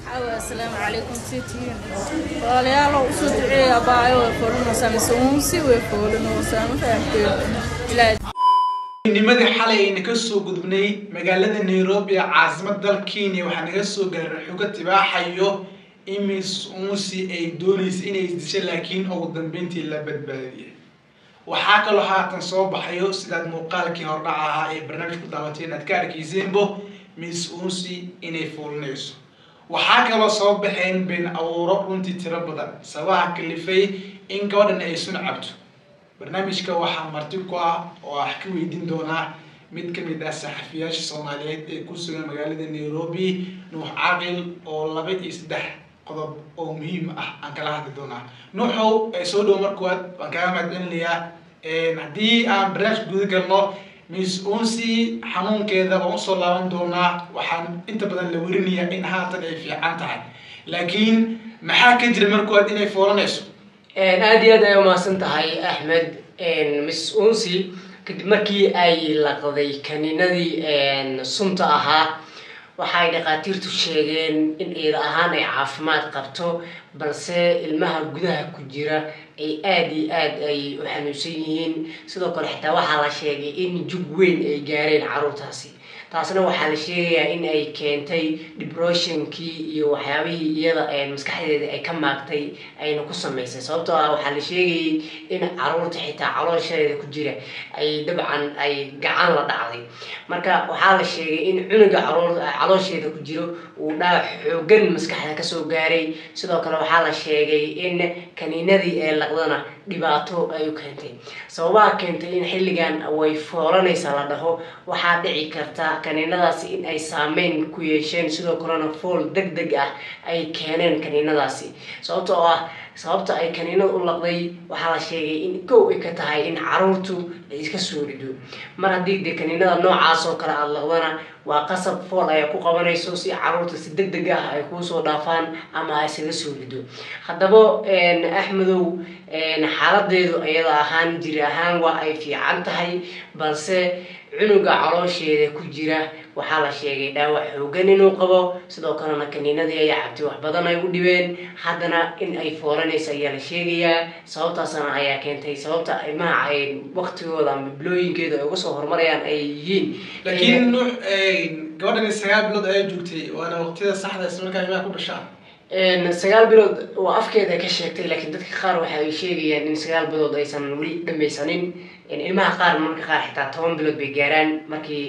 asalaamu calaykum sitiin walaalayaal oo usoo duceeya abaayo way foolinaysaa mise uunsi way foolinaysaa ma fahamteen nimadii xalay ayna ka soo gudubnay magaalada nairobi ee caasimada dalka kenya waxaa naga soo gaaray xogo tibaaxayo in miss unsi ay doonaysa inay isdisho laakiin ugu dambeyntii la badbaadiyay waxaa kaloo haatan soo baxayo sidaad muuqaalkii hordhaca ahaa ee barnaamij ku daawateen inaad ka arkayseenbo miss unsi inay fuulinayso waxaa kaloo soo baxeen been abuuro runtii tiro badan sabaha kalifay in gabadhan ay sun cabto barnaamijka waxaa marti ku ah oo wax ka weydiin doonaa mid ka mid ah saxafiyaasha soomaaliyeed ee ku sugan magaalada nairobi nuux caaqil oo laba iyo saddex qodob oo muhiim ah aan kala hadli doonaa nuuxow ee soo dhow markuwaad waan kaga mahadcelinayaa haddii aan barnaamij guda galno miss unsi xanuunkeeda waan usoo laaban doonaa waxaan inta badan la werinayaa in haatan ay fiican tahay laakiin maxaa ka jira markuwaad inay foolanayso aada iyo aad ay umahadsan tahay axmed miss unsi kadib markii ay laqday kaniinadii sunta ahaa waxay dhakhaatiirtu sheegeen in eeda ahaan ay caafimaad qabto balse ilmaha gudaha ku jira ay aada iyo aad ay u xanuunsan yihiin sidoo kale xitaa waxaa la sheegay in jug weyn ay gaareen caruurtaasi taasna waxaa la sheegayaa in ay keentay depressionkii iyo waxyaabihii iyada maskaxdeeda ay ka maagtay ayna ku samaysay sababtoo ah waxaa la sheegayay in caruurta xitaa caloosheeda ku jira ay dabcan ay gacan la dhacday marka waxaa la sheegay in cunuga caruur caloosheeda ku jiro uu dhaawac xoogan maskaxda kasoo gaaray sidoo kale waxaa la sheegay in kaniinadii ee laqdana dhibaato ay u keentay sababaha keentay in xilligan way foolanaysa la dhaho waxaa dhici karta kaniinadaasi in ay saameyn ku yeesheen sidoo kalena fool deg deg ah ay keeneen kaniinadaasi sababta oo ah sababta ay kaniinada u laqday waxaa la sheegay in kow ay ka tahay in caruurtu ay iska soo rido mar haddii dee kaniinada noocaas oo kale aada laqdana waa qasab fool ayaa ku qabanayso si caruurta si deg deg ah ay kuusoo dhaafaan ama ay isaga soo rido haddaba axmedow xaaladeedu iyada ahaan jiri ahaan waa ay fiican tahay balse cunuga caloosheeda ku jira waxaa la sheegay dhaawac xoogan inuu qabo sidoo kalena kaniinadii ayaa cabtay wax badan ay u dhibeen haddana in ay foolanaysa ayaa la sheegayaa sababtaasna ayaa keentay sababta ilmaha ay waktigooda ama bilooyinkeeda ay uga soo horumarayaan ay yihiin laakiin nuux gabadhan sagaal bilood ayaa joogtay waana waqtiyada saxda isla markaa ilmaha ku dhashaa sagaal bilood waa afkeeda ka sheegtay laakiin dadka qaar waxa ay sheegayaan in sagaal bilood aysan weli dhamaysanin ilmaha qaar marka qaar xitaa toban bilood bay gaaraan markii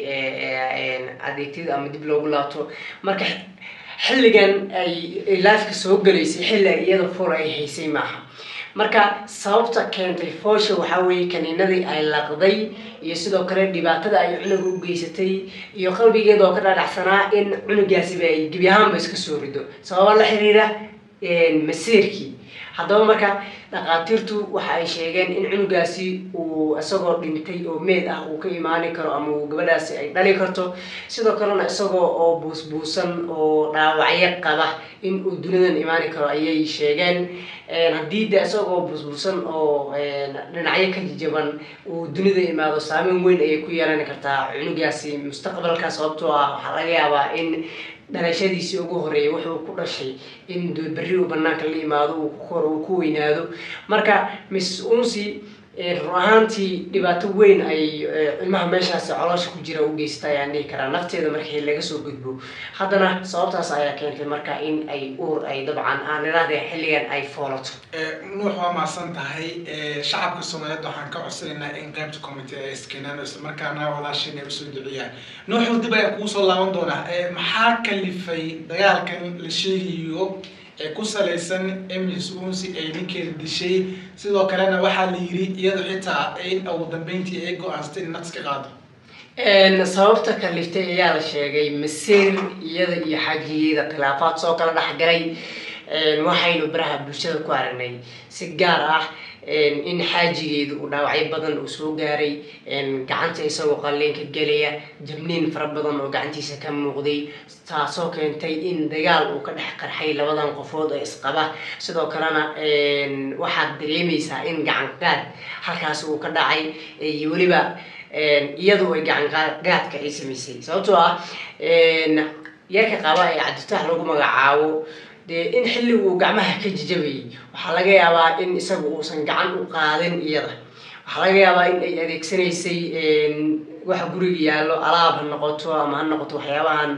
adeegtida ama dib loogu laabto marka xilligan ay laafka soo galaysay xilli ay iyada fool ay haysay maaha marka sababta keentay foosha waxaa weeye kaniinadii ay laqday iyo sidoo kale dhibaatada ay cunuga u geysatay iyo qalbigeeda oo ka dhaadhacsanaa in cunugaasiba ay gebi ahaanba iska soo rido sababa la xiriira masiirkii haddaba marka dhakhaatiirtu waxa ay sheegeen in cunugaasi uu isagoo dhintay oo meed ah uu ka imaani karo ama uu gabadhaasi ay dhali karto sidoo kalena isagoo oo buusbuusan oo dhaawacyo qaba in uu dunidan imaani karo ayay sheegeen haddii de isagoo buusbuusan oo dhinacyo ka jajaban uu dunida imaado saameyn weyn ayay ku yeelan kartaa cunugaasi mustaqbalka sababtoo ah waxaa laga yaabaa in dhalashadiisii ugu horeeyay wuxuu ku dhashay in berri uu banaanka la imaado uu ku koro uu ku weynaado marka miss unsi run ahaantii dhibaato weyn ay ilmaha meeshaasi coloosha ku jira u geysata ayaan dhihi karaa nafteeda markii laga soo gudbo haddana sababtaas ayaa keentay marka in ay uur ay dabcan aan idhahdee xilligan ay foolato nuux waa mahadsan tahay shacabka soomaaliyeed waxaan ka codsanaynaa in qaybta commitee ay iskeenaan isla markaana walaashin ay usoo duciyaan nuuxu dib ayaa kugu soo laaban doonaa maxaa kalifay dagaalkan la sheegayo ee ku salaysan ms unsi ay ninkeeda dishay sidoo kalena waxaa la yiri iyado xitaa in ugu dambeyntii ay go-aansatay in naqs ka qaado sababta kaliftay ayaa la sheegay masiir iyada iyo xajigeeda khilaafaad soo kala dhexgalay waxaynu baraha bulshada ku aragnay si gaar ah in xaajigeedu uu dhaawacyo badan uu soo gaaray gacanta isagoo qalliinka gelaya jabniin fara badan oo gacantiisa ka muuqday taasoo keentay in dagaal uu ka dhex qarxay labadan qofood ee isqaba sidoo kalena waxaad dareemaysaa in gacangaad halkaasi uu ka dhacay iyo weliba iyadu ay gacangaadka ay samaysay sababtoo ah yarka qaba ee cabdifitaax lagu magacaabo dee in xilliguu gacmaha ka jijabayay waxaa laga yaabaa in isaga uusan gacan u qaadin iyada waxaa laga yaabaa in ay adeegsanaysay waxa guriga yaallo alaab ha noqoto ama ha noqoto waxyaabahan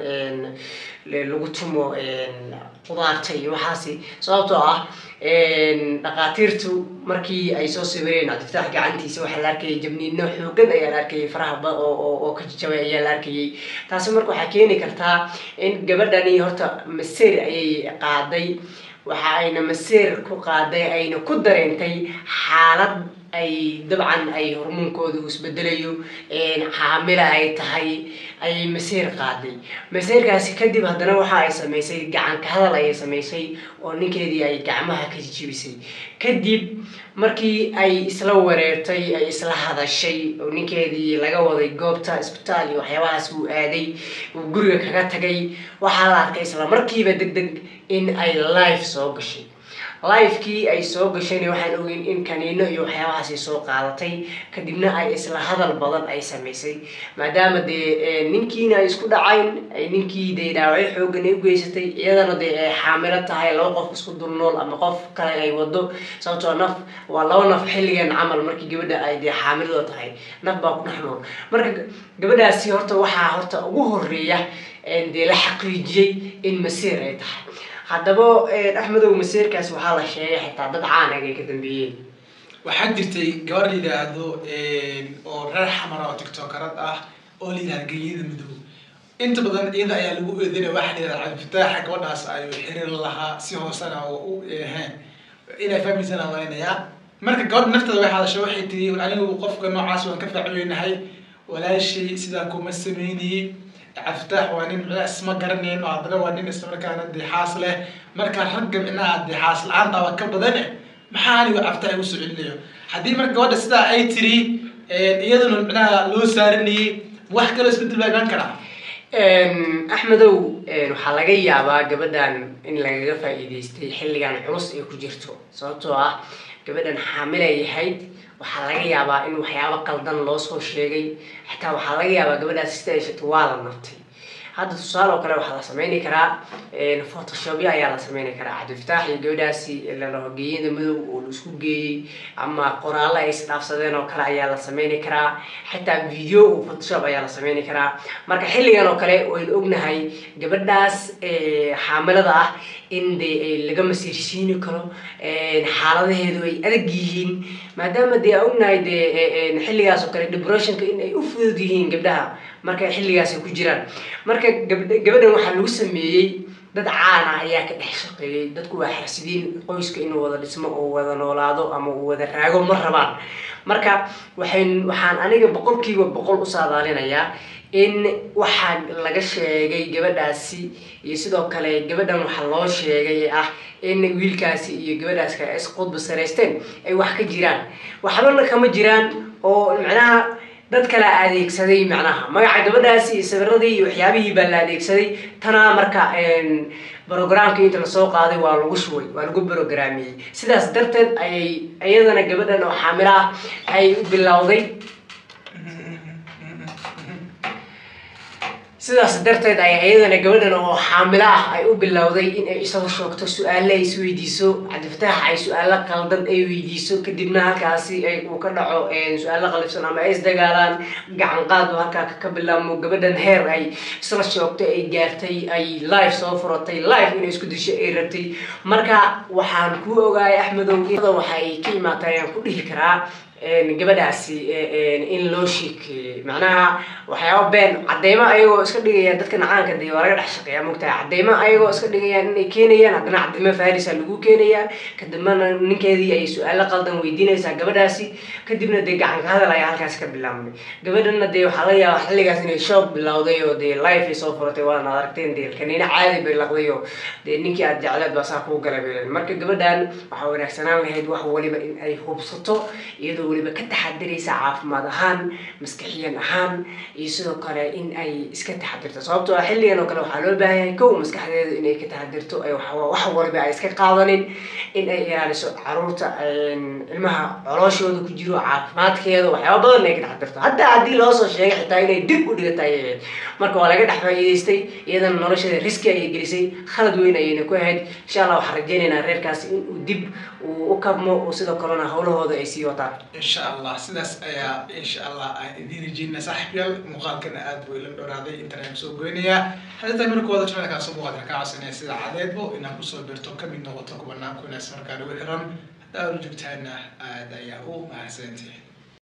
lagu tumo qudaarta iyo waxaasi sababtoo ah dhaqaatiirtu markii ay soo sawireen cabdifitaax gacantiisa waxaa la arkayay jabniino xoogan ayaa la arkayay faraha oo ka jajabay ayaa la arkayay taasi marka waxaa keeni kartaa in gabadhani horta maseer ayay qaaday waxa ayna maseer ku qaaday ayna ku dareentay xaalad ay dabcan ay hormoonkooda isbedelayo xaamila ay tahay ayay maseer qaaday maseerkaasi kadib haddana waxa ay samaysay gacanka hadal ayay samaysay oo ninkeedii ay gacmaha ka jijibisay kadib markii ay isla wareertay ay isla hadashay oo ninkeedii laga waday goobta isbitaal iyo waxyaabahaas uu aaday uu guriga kaga tagay waxaa la arkay isla markiiba deg deg in ay life soo gashay lifekii ay soo gashayna waxaan ogeyn in kaniino iyo waxyaabahaas ay soo qaadatay kadibna ay isla hadal badan ay samaysay maadaama dee ninkiina ay isku dhacayn ay ninkii dee dhaawacyo xoogan ay u geysatay iyadana dee ay xaamilo tahay laba qof isku dul nool ama qof kale ay wado sababtoo naf waa laba naf xilligan camal markii gabadha ay dee xaamilada tahay naf baa ku dhex nool marka gabadhaasi horta waxaa horta ugu horeeya dee la xaqiijiyey in masiir ay tahay haddaba axmedow maseerkaas waxaa la sheegay xitaa dad caanag ay ka dambeeyeen waxaa jirtay gabar la yidhaahdo oo reer xamara oo tiktokarad ah oo la yidhahda genyada madow inta badan iyada ayaa lagu eedanaya waxaa la yidhahda cabdifitaaxa gabadhaas ayuu xiriir lahaa si hoosena oo u eheen inay fahmaysana waynayaa marka gabadha nafteeda way hadashay waxay tiri anigu qofka noocaas waan ka faacweynahay walaashay sidaa kuma sameynayey cabdifitaax waa nin isma garanayn oo haddana waa nin islamarkaana dixaas leh marka ragga micnaha dixaas la-aantaaba ka badane maxaa anigu cabdifitaax igu soo celinayo haddii marka gabadha sidaa ay tiri iyaduna micnaha loo saaranayey wax kaloo isbedel baa imaan karaa axmedow waxaa laga yaabaa gabadhan in lagaga faa'iidaystay xilligan culus ay ku jirto sababtoo ah gabadhan xaamilay ahayd waxaa laga yaabaa in waxyaabo qaldan loo soo sheegay xitaa waxaa laga yaabaa gabadhaas sida ay sheegto waa la naftay hadda tusaale oo kale waxaa la sameyni karaa photoshopyo ayaa la sameyni karaa cabdifitaax iyo gabadhaasi lalaho geeyada madow oo la isku geeyey ama qoraallo ay isdhaafsadeen oo kale ayaa la sameyni karaa xitaa video oo photoshop ayaa la sameyni karaa marka xilligan oo kale waynu ognahay gabadhaas xaamilada ah in dee laga masiirsiini karo xaaladaheedu ay adag yihiin maadaama dee aan ognahay dee xilligaas oo kale depressionka in ay u fudud yihiin gabdhaha marka xilligaas ay ku jiraan marka gabadhan waxaa lagu sameeyey dad caan ah ayaa ka dhex shaqeeyey dadku waa xarsidiin qoyska inuu wada dhismo oo wada noolaado ama uu wada raago ma rabaan marka waxayn waxaan aniga boqolkiiba boqol u saadaalinayaa in waxaa laga sheegay gabadhaasi iyo sidoo kale gabadhan waxaa loo sheegay ah in wiilkaasi iyo gabadhaas kale isqudba saraysteen ay wax ka jiraan waxbana kama jiraan oo macnaha dad kala adeegsaday macnaha magaca gabadhaasi iyo sawiradii iyo waxyaabihii baa la adeegsaday tanaa marka brogramkii inta lasoo qaaday waa lagu shubay waa lagu brograamiyey sidaas darteed ayay iyadana gabadhan oo xaamilo ah ay u bilowday sidaas darteed ayaa iyadana gabadhan oo xaamilo ah ay u bilowday in ay isaga shoogto su-aale ay isweydiiso cabdifitaax ay su-aalo qaldan ay weydiiso kadibna halkaasi ay uu ka dhaco su-aalo qalifsan ama ay isdagaalaan gacan qaad halkaa ka bilaabmo gabadhan heer ay isla shoogtay ay gaartay ay live soo furatay live inay isku disho ay rabtay marka waxaan ku ogaayay axmedow waxay ka imaatay ayaan ku dhihi karaa gabadhaasi in loo sheekeeyey macnaha waxyaaba been cadeymo ayagoo iska dhigayaan dadka nacaanka dee waa laga dhex shaqeeya mogtahay cadeymo ayagoo iska dhigayaan inay keenayaan haddana cadeymo farisa lagu keenayaa kadibna ninkeedii ay su-aalo qaldan weydiinaysaa gabadhaasi kadibna dee gacanka hadal ayaa halkaas ka bilaabmay gabadhana dee waxaa laga yaabaa xilligaas inay shoog bilowday oo dee life ay soo furatay waana aragteen dee kaniina caadi bay laqday oo dee ninkii aad jecleed baa saa kuu galay bay marka gabadhan waxaa wanaagsanaan lahayd wax waliba in ay hubsato iyadoo weliba ka taxadiraysa caafimaad ahaan maskaxiyan ahaan iyo sidoo kale in ay iska taxadirto sababtoo ah xilligan oo kale waxaa loo baahan yahay kow maskaxdeedu inay ka taxadirto ay wax wax waliba ay iska qaadanin in ay ilaaliso caruurta ilmaha colooshooda ku jiro caafimaadkeeda waxyaaba badan inay ka taxadirto haddaa haddii loo soo sheegay xitaa inay dib u dhigatay ayay ahayd marka waa laga dhex faa'iidaystay iyadana nolosheeda riski ayay gelisay khalad weyn ayayna ku ahayd insha allah waxaan rajeynaynaa reerkaasi in uu dib uu u kabmo oo sidoo kalena howlahooda ay sii wataan insha allah sidaas ayaa insha allah aan idiin rajeyna saaxiibyaal muuqaalkana aad buu ilan dhowraaday intaan aan soo goynayaa hadda markooda channelkaan soo muuqaad ka codsanaya sida cadeedbo inaan kusoo birto kamid noqoto kubanaan kunaas markaan ugu xiran haddaa ula joogtaana aad ayaa u mahadsantihin